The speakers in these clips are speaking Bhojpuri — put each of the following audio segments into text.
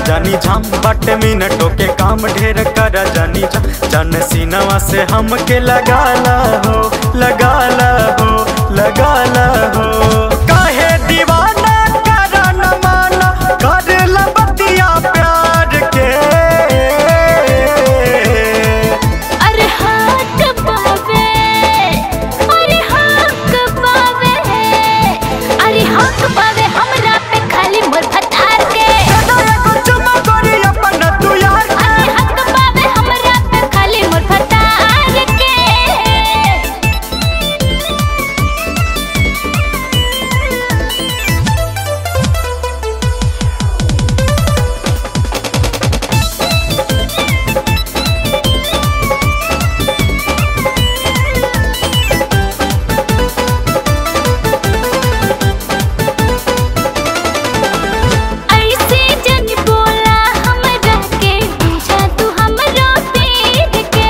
जानी झाम बट मिनटों के काम ढेर कर जानी झाम जन सीनवा से हमके लगाला हो लगाला हो लगाला हो काहे दीवाना करा न माना कर बतिया प्यार के अरे हाथ पावे अरे हाथ पावे अरे हाथ पावे हमरा पे खाली मोर फटार के दादा एगो चुम्मा गोरी अपन तू यार के। अरे हाथ पावे हमरा पे खाली मोर फटार के ऐसे जन बोला हमरा के पूछा तू हमरो पीर के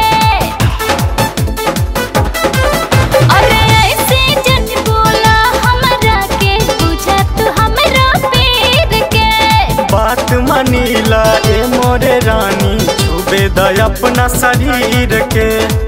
अरे ऐसे जन बोला हमरा के पूछा तू हमरो पीर के बात मनीला ए मोरे रानी छुबे द अपना शरीर के